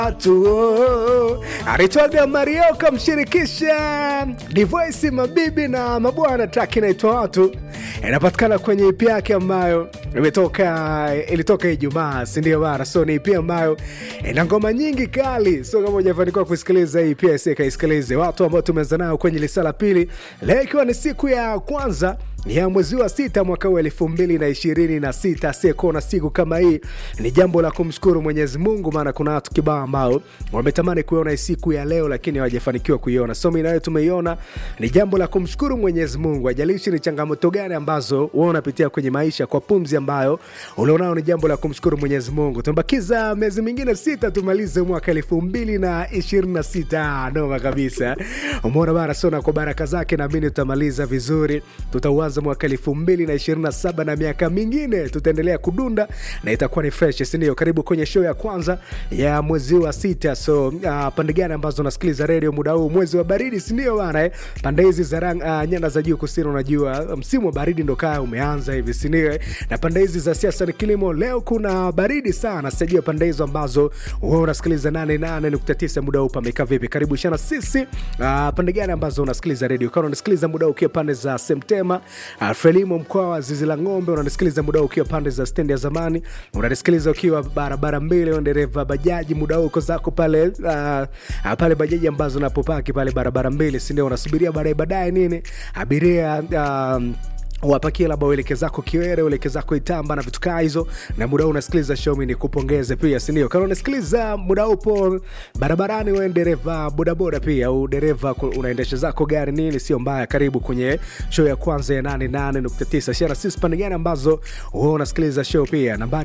watu anaitwaga Mario kamshirikisha Divoisi, mabibi na mabwana. Track inaitwa watu, inapatikana kwenye EP yake ambayo imetoka ilitoka Ijumaa, si ndio bana? So ni EP ambayo ina ngoma nyingi kali, so kama hujafanikiwa kusikiliza hii pia isi kaisikilize. Watu ambao tumeanza nao kwenye lisa la pili leo, ikiwa ni siku ya kwanza ya mwezi wa sita mwaka huu elfu mbili na ishirini na sita asiyekuwa siku kama hii ni jambo la kumshukuru Mwenyezi Mungu, maana kuna watu kibao ambao wametamani kuiona siku ya leo lakini hawajafanikiwa kuiona. So mimi nawe tumeiona, ni jambo la kumshukuru Mwenyezi Mungu. Ajalishi ni changamoto gani ambazo wewe unapitia kwenye maisha, kwa pumzi ambayo ulionao, ni jambo la kumshukuru Mwenyezi Mungu. Tumebakiza miezi mingine sita tumalize mwaka elfu mbili na ishirini na sita. Noma kabisa, umeona bana. So na kwa baraka zake naamini tutamaliza vizuri, tutauanza mwaka elfu mbili na ishirini na saba na miaka mingine tutaendelea kudunda na itakuwa ni fresh, sindio? Karibu kwenye show ya kwanza ya mwezi wa sita. So uh, pande gani ambazo unasikiliza redio muda huu, mwezi wa baridi, sindio bana eh? Pande hizi za rang, uh, nyanda za juu kusini, unajua msimu wa baridi ndo kaa umeanza hivi, sindio? Na pande hizi za siasa ni kilimo, leo kuna baridi sana. Sijajua pande hizo ambazo wewe unasikiliza 88.9 muda huu pamekaa vipi? Karibu shana sisi. Uh, pande gani ambazo unasikiliza redio, kama unasikiliza muda huu ukiwa pande za Semtema Uh, Frelimo mkoa wa zizi la ng'ombe, unanisikiliza muda ukiwa pande za stendi ya zamani, unanisikiliza ukiwa barabara mbili, dereva bajaji, muda uko zako pale uh, uh, pale bajaji ambazo napopaki pale barabara mbili, sindio? Unasubiria baadaye baadaye nini abiria um, wapakie labda ueleke zako Kiwere, ueleke zako Itamba na vitu kaa hizo, na muda huu unasikiliza show, mimi nikupongeze pia, si ndio? Kama unasikiliza muda upo barabarani, wewe dereva bodaboda pia au dereva unaendesha zako gari nini, sio mbaya. Karibu kwenye show ya kwanza ya 88.9 shara sisi pande gani ambazo wewe unasikiliza show pia, nambari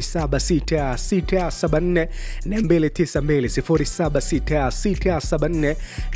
076674 292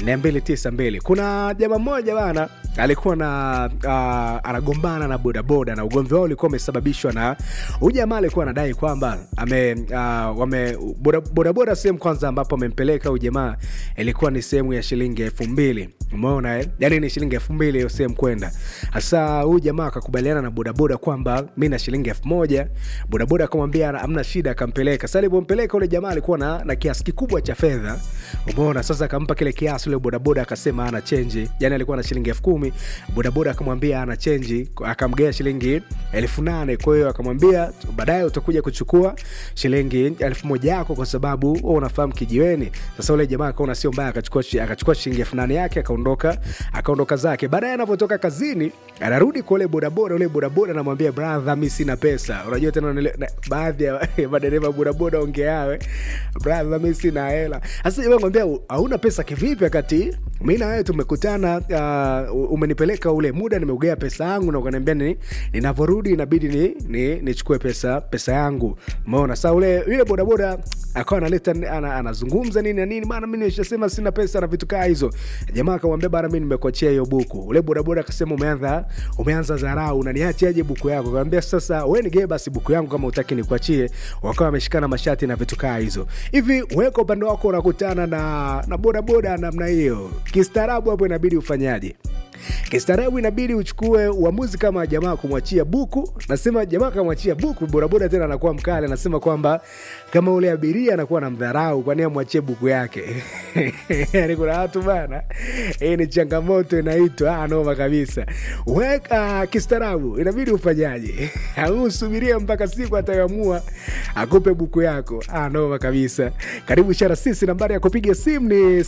076674 Kuna jamaa mmoja bana alikuwa na uh, anagombana na bodaboda na ugomvi wao ulikuwa umesababishwa na huyu jamaa alikuwa anadai kwamba ame uh, wame bodaboda sehemu kwanza ambapo amempeleka huyu jamaa ilikuwa ni sehemu ya shilingi elfu mbili umeona eh? yani ni shilingi elfu mbili hiyo sehemu kwenda hasa huyu jamaa akakubaliana na bodaboda kwamba mi na shilingi elfu moja bodaboda akamwambia amna shida akampeleka sasa alivyompeleka ule jamaa alikuwa na, na kiasi kikubwa cha fedha umeona sasa akampa kile kiasi ule bodaboda akasema ana chenji yani alikuwa na shilingi elfu kumi bodaboda akamwambia ana chenji akamgea shilingi elfu nane kwa hiyo akamwambia baadaye utakuja kuchukua shilingi elfu moja yako kwa sababu wewe unafahamu kijiweni sasa ule jamaa akaona sio mbaya akachukua akachukua shilingi elfu nane yake akaondoka akaondoka zake baadaye anapotoka kazini anarudi kwa ule bodaboda ule bodaboda anamwambia brother mi sina pesa unajua tena na, baadhi ya madereva bodaboda ongeawe brother mi sina hela sasa jamaa mwambia hauna pesa kivipi wakati mi na wewe tumekutana uh, umenipeleka ule muda nimeugea pesa yangu na ukaniambia ni, ninavyorudi inabidi ni, ni, nichukue pesa pesa yangu umeona saa ule yule bodaboda akawa analeta ana, anazungumza nini na nini maana mi nishasema sina pesa na vitu kaa hizo jamaa akamwambia bana mi nimekuachia hiyo buku ule bodaboda akasema umeanza umeanza dharau unaniachiaje buku yako akamwambia sasa we nigee basi buku yangu kama utaki nikuachie wakawa wameshikana mashati na vitu kaa hizo hivi weka upande wako unakutana na na bodaboda namna hiyo kistaarabu hapo inabidi ufanyaje kistaarabu inabidi uchukue uamuzi kama jamaa kumwachia buku nasema jamaa kamwachia buku bodaboda tena anakuwa mkali anasema kwamba kama ule abiria anakuwa na mdharau kwani amwachie buku yake yani kuna watu bana hii ni changamoto inaitwa noma kabisa weka kistaarabu inabidi ufanyaje au usubiria mpaka siku atayoamua akupe buku yako noma kabisa karibu shara sisi nambari ya kupiga simu ni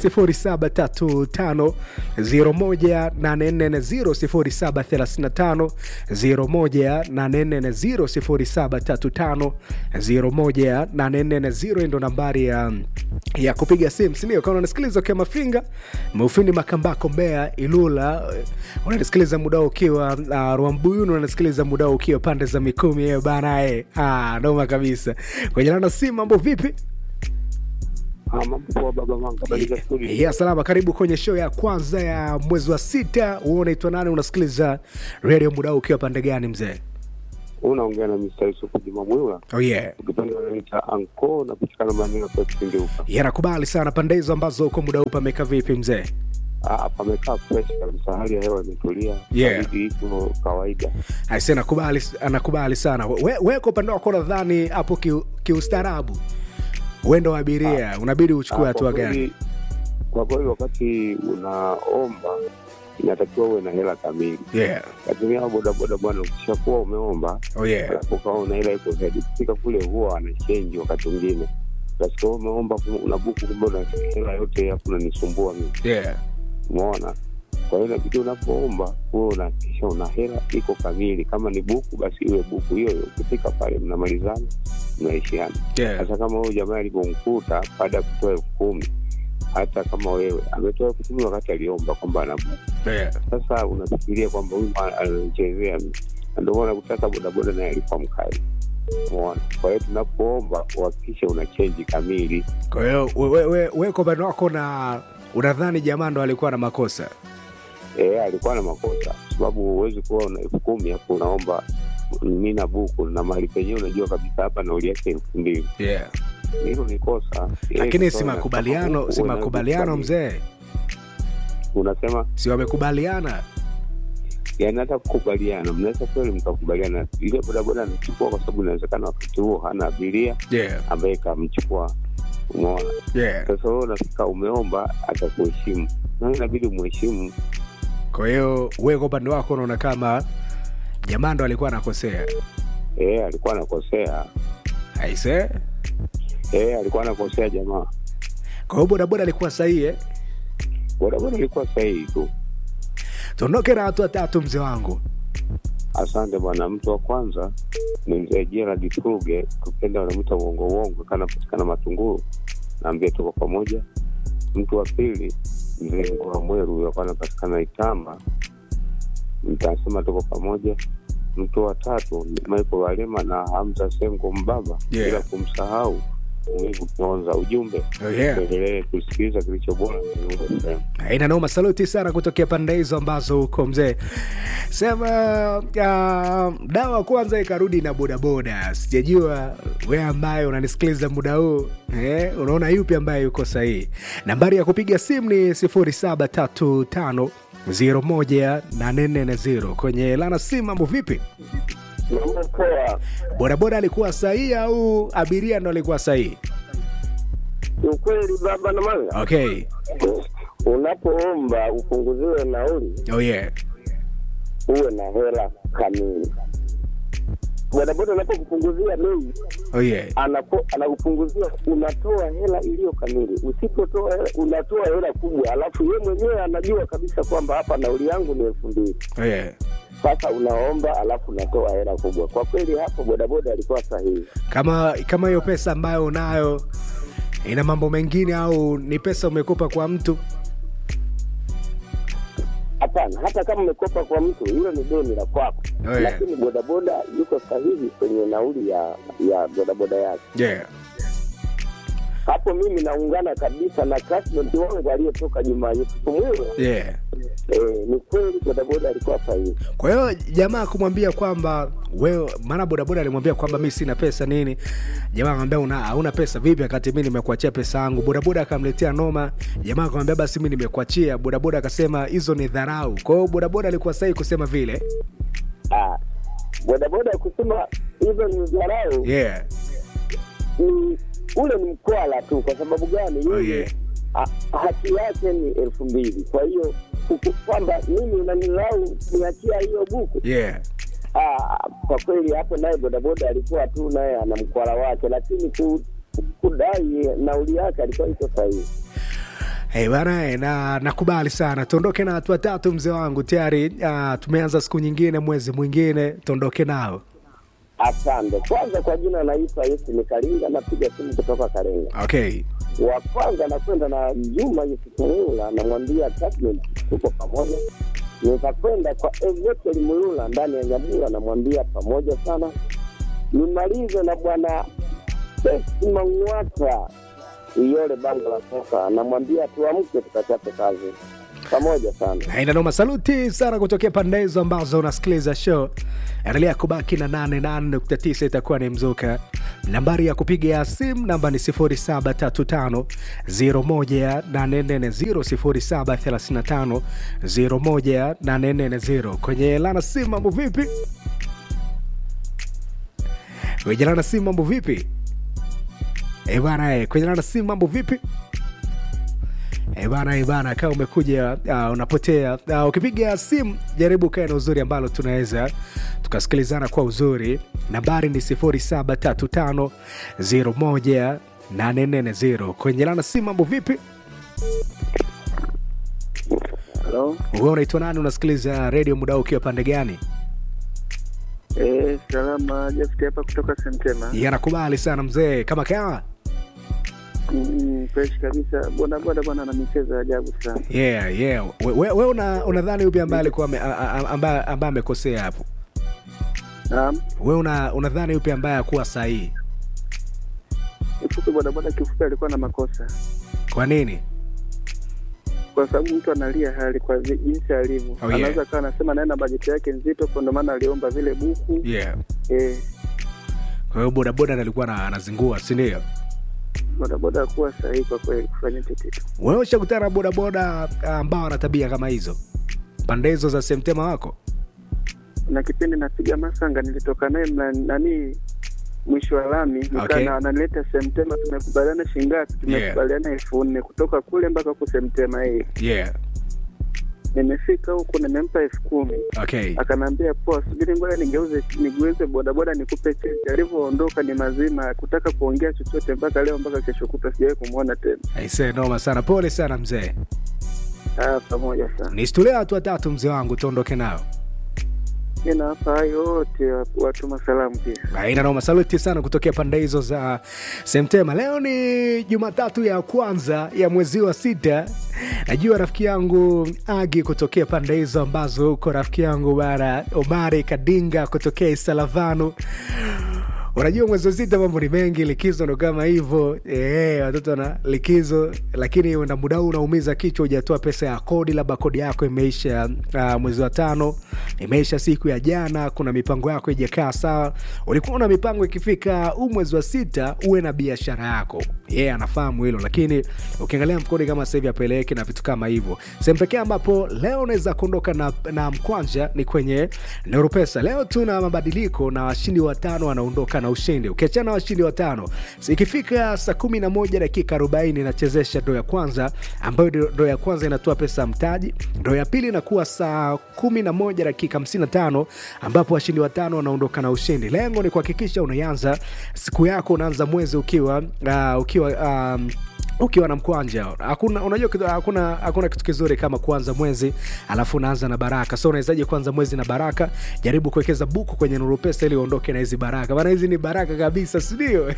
0735 0735 ndo nambari ya, ya kupiga simu sindio kama unasikiliza ukiwa mafinga maufindi makambako mbea ilula unanisikiliza muda ukiwa uh, rwambuyuni unanisikiliza muda ukiwa pande za mikumi hiyo banae ah, noma kabisa kwenye lana simu mambo vipi ya salama karibu kwenye show ya kwanza ya mwezi wa sita huo unaitwa nani unasikiliza redio muda ukiwa pande gani mzee unaongea na Mr. Yusufu Juma Mwila. Oh yeah. Ukipenda unaita anko napatikana maeneo ya Kipinduka. Yanakubali sana pande hizo ambazo uko muda huu pameka vipi mzee? Ah, pamekaa fresh kabisa, hali ya hewa imetulia, Yeah. baridi iko kawaida. Aise, nakubali, anakubali sana. We, we kwa upande wako nadhani hapo kiu- kiustaarabu uendo wa abiria unabidi uchukue Ah, hatua kwa gani kweli- Kwa kweli wakati unaomba inatakiwa uwe na hela kamili. yeah. Lakini hao bodaboda bwana, ukishakuwa umeomba oh, yeah. alafu ukawa una hela iko zaidi, kufika kule huwa wanachenji wakati mwingine Utasikia wewe umeomba kum- una buku, kumbe una hela yote hapo unanisumbua mimi, Yeah. umeona? Kwa hiyo inabidi unapoomba huwe unahakikisha una hela iko kamili. Kama ni buku, basi iwe buku hiyo hiyo. Ukifika pale mnamalizana, mnaishiana. Yeah. Sasa kama huyu jamaa alivyomkuta baada ya kutoa elfu kumi hata kama wewe ametoa elfu kumi wakati aliomba kwamba ana buku. Yeah. Sasa unafikiria kwamba huyu bwana anachezea, na ndio maana kutaka bodaboda naye alikuwa mkali, umeona? Kwa hiyo tunapoomba uhakikishe una chenji kamili. kwa hiyo we- we- we- we kwa upande wako na unadhani jamaa ndo alikuwa na makosa E, alikuwa na makosa, kwa sababu huwezi kuwa una elfu kumi hapo unaomba mi na buku na mahali penyewe unajua kabisa hapa nauli yake elfu mbili yeah. hilo ni kosa. Yeye lakini kutoa si na- makubaliano si uwe na makubaliano buku mzee unasema si wamekubaliana yani hata kukubaliana, mnaweza kweli mkakubaliana, ile bodaboda anachukua kwa sababu inawezekana wakati huo hana abiria yeah. ambaye kamchukua, umeona. Yeah. Sasa wewe unafika umeomba, atakuheshimu na inabidi umheshimu. kwa hiyo we kwa upande wako unaona kama jamaa ndo alikuwa anakosea Eh, alikuwa anakosea. aise Eh, alikuwa anakosea jamaa. kwa hiyo bodaboda alikuwa sahihi eh? Bodaboda ilikuwa sahihi tu. tuondoke na watu watatu mzee wangu Asante bwana. Mtu wa kwanza ni mzee Gerald Tuge, tukenda wanamwita uongo uongo, kanapatikana Matunguru, naambia tuko pamoja. Mtu wa pili mzee Ngoa Mweru, huyo akawa anapatikana Itamba, nitasema tuko pamoja. Mtu wa tatu ni Michael Walema na Hamza Sengo Mbaba, Yeah. bila kumsahau Mwivu Kionza. Ujumbe oh, yeah. tuendelee kusikiliza kilicho bora kwenye Nuru FM. ina noma saluti sana kutokea pande hizo ambazo huko mzee sema uh, dawa kwanza ikarudi na bodaboda sijajua we ambaye unanisikiliza muda huu eh, unaona yupi ambaye yuko sahihi nambari ya kupiga simu ni 0735 01840 kwenye lana simu mambo vipi Mambo poa. bodaboda alikuwa sahihi au abiria ndo alikuwa sahihi Ukweli baba na manga, okay unapoomba upunguziwe nauli oh yeah uwe na hela kamili. Bodaboda anapokupunguzia bei oh yeah anapo anakupunguzia, unatoa hela iliyo kamili. Usipotoa hela, unatoa hela kubwa, alafu ye mwenyewe anajua kabisa kwamba hapa nauli yangu ni elfu mbili. oh yeah Sasa unaomba alafu unatoa hela kubwa. Kwa kweli hapo bodaboda alikuwa sahihi. kama kama hiyo pesa ambayo unayo ina mambo mengine au ni pesa umekopa kwa mtu Hapana, hata kama umekopa kwa mtu, hilo ni deni la kwako, Oh, yeah. lakini bodaboda yuko sahihi kwenye nauli ya ya bodaboda yake. yeah. Hapo mimi naungana kabisa na classmate wangu aliyetoka Jumaa Yusufu Mwiwe. Yeah. Eh, ni kweli bodaboda alikuwa sahihi. kwa hiyo jamaa kumwambia kwamba wewe maana bodaboda alimwambia kwamba mi sina pesa nini jamaa akamwambia una hauna pesa vipi akati mi nimekuachia pesa yangu bodaboda akamletea noma jamaa akamwambia basi mi nimekuachia bodaboda akasema hizo ni dharau kwa hiyo bodaboda alikuwa sahihi kusema vile Ah, bodaboda kusema hivyo ni dharau yeah. ni ule ni mkwala tu. Kwa sababu gani? Oh, Yeye yeah. ha- haki yake ni elfu mbili. Kwa hiyo kuku- kwamba mimi unanilau niachia hiyo buku Yeah. Ah, kwa kweli hapo naye bodaboda alikuwa tu naye ana mkwala wake, lakini ku, kudai nauli yake alikuwa iko sahihi. Hey, bana eh, na nakubali sana tuondoke na watu watatu mzee wangu tayari uh, tumeanza siku nyingine mwezi mwingine tuondoke nao Asante. Kwanza kwa jina naitwa Yesu Mikalinga, napiga simu kutoka Karenga. okay Wa kwanza nakwenda na Juma Yusufu Mulula, namwambia Attachment, tuko pamoja. Nikakwenda kwa Ezekiel Mulula ndani ya Nyabura, namwambia pamoja sana. Nimalize na bwana Besi Mang'wata Iyole bango la soka, namwambia tuamke tukachape kazi pamoja sana. Na ina noma saluti sana kutokea pande hizo ambazo unasikiliza show endelea kubaki na 88.9 itakuwa ni mzuka nambari ya kupiga simu namba ni 0735 01840 0735 kwenye lana simu mambo vipi kwenye lana simu mambo vipi Eh bana, eh, kwenye nana simu mambo vipi? Eh bana, eh bana, kama umekuja uh, unapotea uh, ukipiga simu jaribu kae na uzuri ambalo tunaweza tukasikilizana kwa uzuri. Nambari ni 0735018440. Kwenye nana simu mambo vipi? Halo. Wewe unaitwa nani? Unasikiliza redio muda huu ukiwa pande gani? Eh, salama Jafti hapa kutoka Sentema. Yanakubali sana mzee, kama kawa Mm, fresh kabisa. Boda boda bwana na michezo ya ajabu sana. yeah, yeah. We, we, we una, unadhani upi ambaye alikuwa ame- a- a- ambaye ambaye amekosea hapo? Naam. We una, unadhani upi ambaye akuwa sahihi? Kifupi boda boda kifupi alikuwa na makosa. Kwa nini? Kwa sababu mtu analia hali kwa vi- jinsi alivyo. Oh, yeah. Anaweza kawa anasema naye na bajeti yake nzito kwa ndio maana aliomba vile buku. Yeah. Eh, Kwa hiyo bodaboda ndo alikuwa na- anazingua, si ndio? boda boda hakuwa sahihi kwa kweli kufanya hicho kitu. Wewe ushakutana na bodaboda ambao wana tabia kama hizo pande hizo za semtema wako? Na kipindi napiga masanga nilitoka naye mla- nani mwisho wa lami nikaa Okay. na analeta Semtema, tumekubaliana shingapi? Tumekubaliana elfu nne kutoka kule mpaka huku Semtema hii Yeah. nimefika huku nimempa elfu kumi Okay. akanaambia poa subiri ngoja nigeuze nigeuze bodaboda nikupe cheti alivyoondoka ni mazima kutaka kuongea chochote mpaka leo mpaka kesho kutwa sijawahi kumwona tena Aisee, noma sana. Pole sana mzee. ah pamoja sana Nistulia watu watatu mzee wangu, tuondoke nao. mi nawapa hayo wote watuma salamu pia Aina noma, saluti sana kutokea pande hizo za Semtema. Leo ni Jumatatu ya kwanza ya mwezi wa sita. Najua rafiki yangu Agi kutokea pande hizo ambazo huko rafiki yangu bara Omari Kadinga kutokea Isalavanu. Unajua mwezi wa sita mambo ni mengi, likizo ndo kama hivyo eh, watoto wana likizo, lakini na muda huu unaumiza kichwa, hujatoa pesa ya kodi, labda kodi yako imeisha uh, mwezi wa tano, imeisha siku ya jana, kuna mipango yako ijakaa sawa. Ulikuwa na mipango ikifika huu mwezi wa sita uwe na biashara yako, yeye yeah, anafahamu hilo, lakini ukiangalia mkodi kama sasa hivi apeleke na vitu kama hivyo. Sehemu pekee ambapo leo unaweza kuondoka na, na mkwanja ni kwenye Nuru Pesa. Leo tuna mabadiliko na washindi watano wanaondoka na ushindi. Ukiachana na washindi watano, si ikifika saa kumi na moja dakika arobaini inachezesha ndo ya kwanza, ambayo ndo ya kwanza inatoa pesa ya mtaji. Ndo ya pili inakuwa saa kumi na moja dakika hamsini na tano ambapo washindi watano wanaondoka na ushindi. Lengo ni kuhakikisha unaanza siku yako, unaanza mwezi ukiwa uh, ukiwa um, ukiwa na mkwanja hakuna unajua kitu- hakuna hakuna kitu kizuri kama kuanza mwezi alafu unaanza na baraka so unawezaje kuanza mwezi na baraka jaribu kuwekeza buku kwenye nuru pesa ili uondoke na hizi baraka maana hizi ni baraka kabisa sindio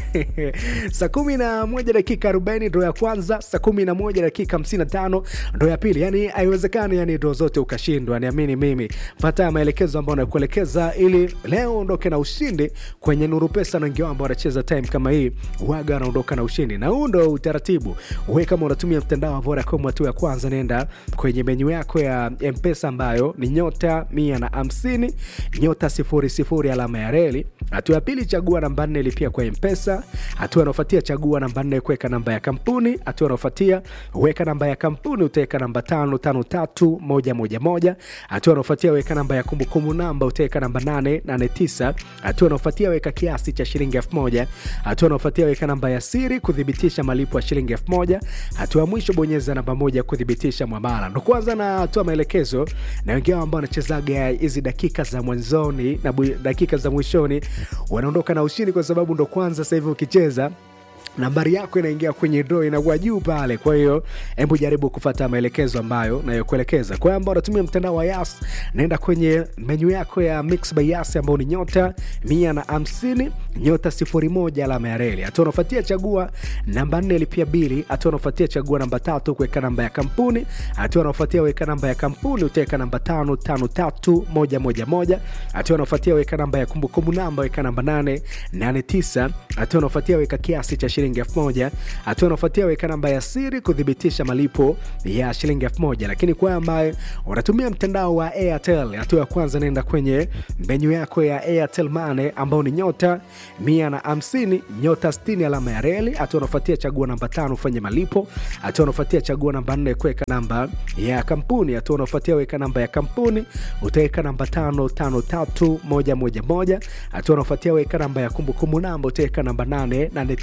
saa kumi na moja dakika arobaini ndo ya kwanza saa kumi na moja dakika hamsini na tano ndo ya pili yani haiwezekani yani ndo zote ukashindwa niamini mimi fata maelekezo ambayo nakuelekeza ili leo uondoke na ushindi kwenye nuru pesa na wengine ambao wanacheza time kama hii waga wanaondoka na ushindi na huu ndo utaratibu we kama unatumia mtandao wa vodacom hatua ya kwanza nenda kwenye menyu yako ya mpesa ambayo ni nyota mia na hamsini nyota sifuri sifuri alama ya reli hatua ya pili chagua namba nne lipia kwa mpesa hatua inaofuatia chagua namba nne kuweka namba ya kampuni hatua inaofuatia weka namba ya kampuni utaweka namba tano tano tatu moja moja moja hatua inaofuatia weka namba ya kumbukumbu namba utaweka namba nane nane tisa hatua inaofuatia weka kiasi cha shilingi elfu moja hatua inaofuatia weka namba ya siri kuthibitisha malipo ya shilingi elfu moja hatua ya mwisho bonyeza namba moja kuthibitisha mwamala ndo kwanza natoa maelekezo na wengine ambao wanachezaga hizi dakika za mwanzoni na bu- dakika za mwishoni wanaondoka na ushindi kwa sababu ndo kwanza sasa hivi ukicheza nambari yako inaingia kwenye draw inakuwa juu pale kwa hiyo hebu jaribu kufata maelekezo ambayo nayokuelekeza kwa hiyo ambao unatumia mtandao wa yas naenda kwenye menyu yako ya mix by yas ambao ni nyota mia na hamsini nyota sifuri moja alama ya reli hatua unafuatia chagua namba nne lipia bili hatua unafuatia chagua namba tatu kuweka namba ya kampuni hatua unafuatia weka namba ya kampuni utaweka namba tano tano tatu moja moja moja hatua unafuatia weka namba ya kumbukumbu namba weka namba nane nane tisa hatua unafuatia weka kiasi cha shilingi elfu moja hatua unafuatia weka namba ya siri kuthibitisha malipo ya shilingi elfu moja lakini kwa ambaye unatumia mtandao wa airtel hatua ya kwanza naenda kwenye menyu yako ya airtel mane ambao ni nyota mia na hamsini nyota 60 alama ya reli hatua unafuatia chagua namba tano ufanye malipo hatua unafuatia chagua namba nne kuweka namba ya kampuni hatua unafuatia weka namba ya kampuni utaweka namba tano tano tatu moja moja moja hatua unafuatia weka namba ya kumbukumbu namba utaweka namba nane nane tisa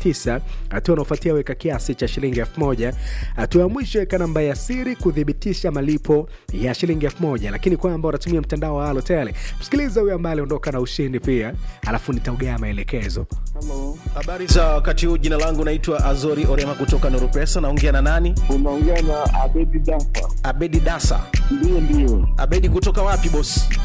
hatua unaofuatia weka kiasi cha shilingi elfu moja hatua ya mwisho weka namba ya siri kuthibitisha malipo ya shilingi elfu moja lakini kwa ambao unatumia mtandao wa Halotel msikiliza huyo ambaye aliondoka na ushindi pia alafu nitaugea maelekezo Halo, Habari za wakati huu, jina langu naitwa Azori Orema kutoka Nuru Pesa. Naongea na nani? unaongea na Abedi Dafa. Abedi Dasa. Ndio, ndio, Abedi kutoka wapi bosi?